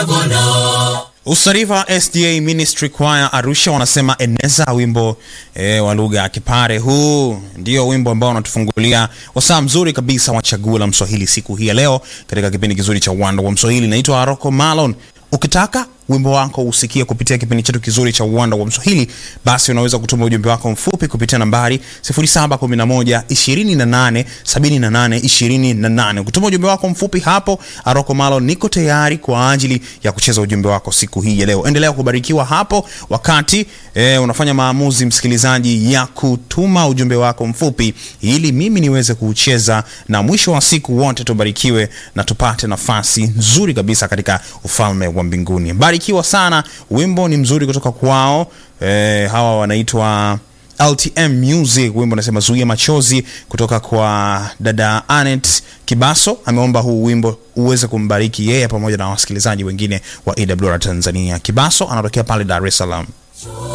Usarifa SDA Ministry Choir Arusha wanasema eneza wimbo e, wa lugha ya Kipare. Huu ndio wimbo ambao unatufungulia wasaa mzuri kabisa wa chaguo la Mswahili siku hii ya leo katika kipindi kizuri cha Uwanda wa Mswahili. Naitwa Aroko Malon. Ukitaka wimbo wako usikie kupitia kipindi chetu kizuri cha Uwanda wa Mswahili, basi unaweza kutuma ujumbe wako mfupi kupitia nambari 0711 28 78 28. Ukituma ujumbe wako mfupi hapo, Aroko Malo niko tayari kwa ajili ya kucheza ujumbe wako siku hii ya leo. Endelea kubarikiwa hapo wakati eh, unafanya maamuzi msikilizaji, ya kutuma ujumbe wako mfupi ili mimi niweze kuucheza, na mwisho wa siku wote tubarikiwe na tupate nafasi nzuri kabisa katika ufalme wa mbinguni. Barikiwa sana. Wimbo ni mzuri kutoka kwao eh, hawa wanaitwa LTM Music. Wimbo unasema zuia machozi, kutoka kwa dada Anet Kibaso. Ameomba huu wimbo uweze kumbariki yeye pamoja na wasikilizaji wengine wa AWR Tanzania. Kibaso anatokea pale Dar es Salaam.